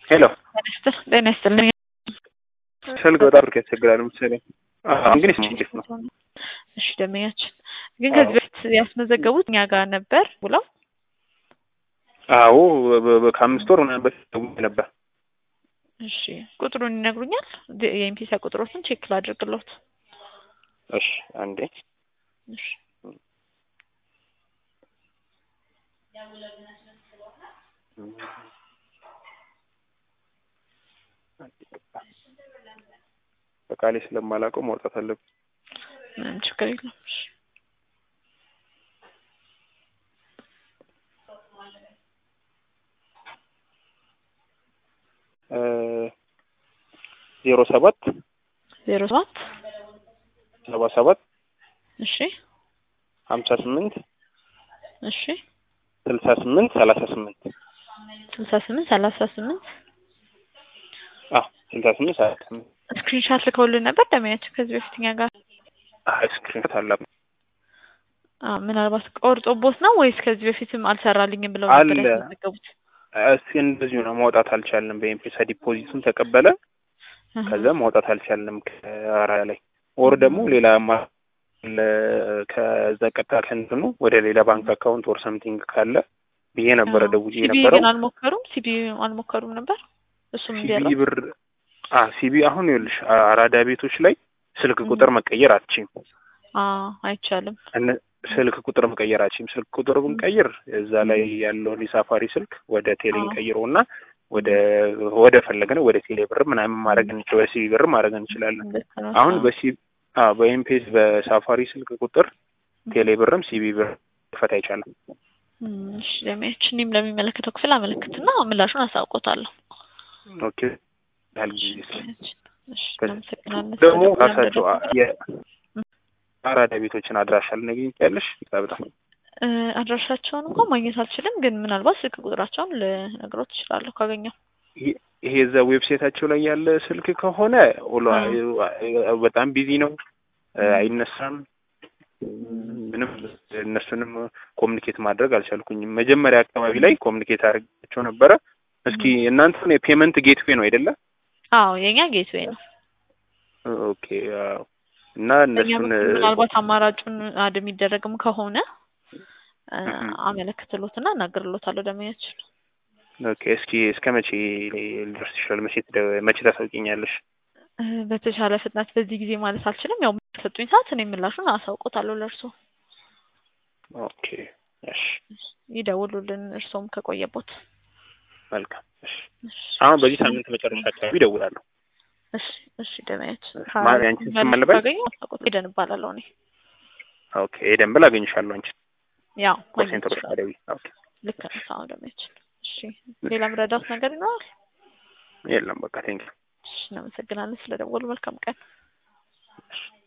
ሄሎ ጤና ይስጥልኝ። ስልክ በጣም ብርክ ያስቸግራል መሰለኝ። አሁን ግን ይስማ እንዴት ነው? እሺ ደመኛችን ግን ከዚህ በፊት ያስመዘገቡት እኛ ጋር ነበር ብለው አዎ በ- በ- ከአምስት ወር ምናምን በፊት ደውዬ ነበር። እሺ ቁጥሩን ይነግሩኛል? ድ- የኤምፒሳ ቁጥሮትን ቼክ ላድርግሎት። እሺ አንዴ እሺ በቃሌ ስለማላውቀው ማውጣት አለብኝ። ምንም ችግር የለም። እሺ ዜሮ ሰባት ዜሮ ሰባት ሰባ ሰባት እሺ ሀምሳ ስምንት እሺ ስልሳ ስምንት ሰላሳ ስምንት ስልሳ ስምንት ሰላሳ ስምንት አዎ ስልሳ ስምንት ሰላሳ ስምንት ስክሪንሻት ልከውልን ነበር ደመኛችን ከዚህ በፊት እኛ ጋር ስክሪንሾት አለ አ ምናልባት ቆርጦቦት ነው ወይስ ከዚህ በፊትም አልሰራልኝም ብለው ነበር አለ። ያስመዘገቡት? እስኪ እንደዚሁ ነው ማውጣት አልቻልንም። በኤምፔሳ ዲፖዚቱን ተቀበለ፣ እህ፣ ከዛ ማውጣት አልቻልንም ከአራ ላይ ወር ደግሞ ሌላ ማ- ለ- ከዛ ቀጥታ ከእንትኑ ወደ ሌላ ባንክ አካውንት ወር ሰምቲንግ ካለ ብዬ ነበረ አዎ። ደውዬ ሲቢ የነበረው ግን አልሞከሩም። ሲቢ አልሞከሩም ነበር እሱም ሲቢ እንዲያለው ብር አ ሲቢ አሁን ይኸውልሽ አ- አራዳ ቤቶች ላይ ስልክ እም። ቁጥር መቀየር አትችይም። አ አይቻልም። እነ- ስልክ ቁጥር መቀየር አትችይም። ስልክ ቁጥር ብንቀይር እዛ ላይ ያለውን የሳፋሪ ስልክ ወደ ቴሌ አዎ። እንቀይረው እና ወደ ወደ ፈለግነው ወደ ቴሌ ብር ምናምን ማድረግ እንችል ወደ ሲቢ ብር ማድረግ እንችላለን። ልክ ነው። አሁን አዎ። በሲ አ በኤምፔስ በሳፋሪ ስልክ ቁጥር ቴሌ ብርም ሲቢ ብር መክፈት አይቻልም። እም፣ እሺ ለሚያች እኔም ለሚመለከተው ክፍል አመለክትና ምላሹን አሳውቆታለሁ። ኦኬ ያህል ጊዜ ስለ እሺ እናመሰግናለን። ደግሞ ስለደወሉ ራሳቸው አ- ስለደወሉ። የአራዳ ቤቶችን አድራሻ ልነግሪኝ ትችያለሽ? በጣም እ፣ አድራሻቸውን እንኳን ማግኘት አልችልም፣ ግን ምናልባት ስልክ ቁጥራቸውን ልነግሮት እችላለሁ ካገኘው። ይሄ ይሄ እዛ ዌብሳይታቸው ላይ ያለ ስልክ ከሆነ ኦሎ በጣም ቢዚ ነው፣ አይነሳም። ምንም እነሱንም ኮሚኒኬት ማድረግ አልቻልኩኝም። መጀመሪያ አካባቢ ላይ ኮሚኒኬት አድርጋቸው ነበረ። እስኪ እናንተን የፔመንት ጌትዌይ ነው አይደለ? አዎ የኛ ጌትዌይ ነው። ኦኬ አዎ። እና በእኛ እነሱን በኩል ምናልባት አማራጩን አድ የሚደረግም ከሆነ እ፣ እህ። አመለክትሎትና እናገርሎታለሁ ደመኛችን። ኦኬ እስኪ እስከ መቼ ሊደርስ ይችላል? መቼ ትደ- መቼ ታሳውቂኛለሽ? እ፣ በተሻለ ፍጥነት በዚህ ጊዜ ማለት አልችልም። ያው ሰጡኝ ሰዓት እኔ ምላሹን አሳውቆታለሁ ለእርሶ ኦኬ እሺ ይደውሉልን እርሶም ከቆየቦት። መልካም እሺ። እሺ አሁን በዚህ ሳምንት መጨረሻ አካባቢ እደውላለሁ። እሺ እሺ ደመያችን ማለት ያንቺን ስም መልበል? ካገኘሁ አሳውቆት ሄደን እባላለሁ እኔ ኦኬ ኤደን ብል አገኝሻለሁ አንቺ ያው ኮል ማግኘት ሴንተሮች ይችላል። አደዊ ኦኬ ልክ ነው። አዎ ደመያችን። እሺ ሌላ ምረዳት ነገር ይኖራል? የለም በቃ ቴንክ እሺ እናመሰግናለን ስለደወሉ። መልካም ቀን።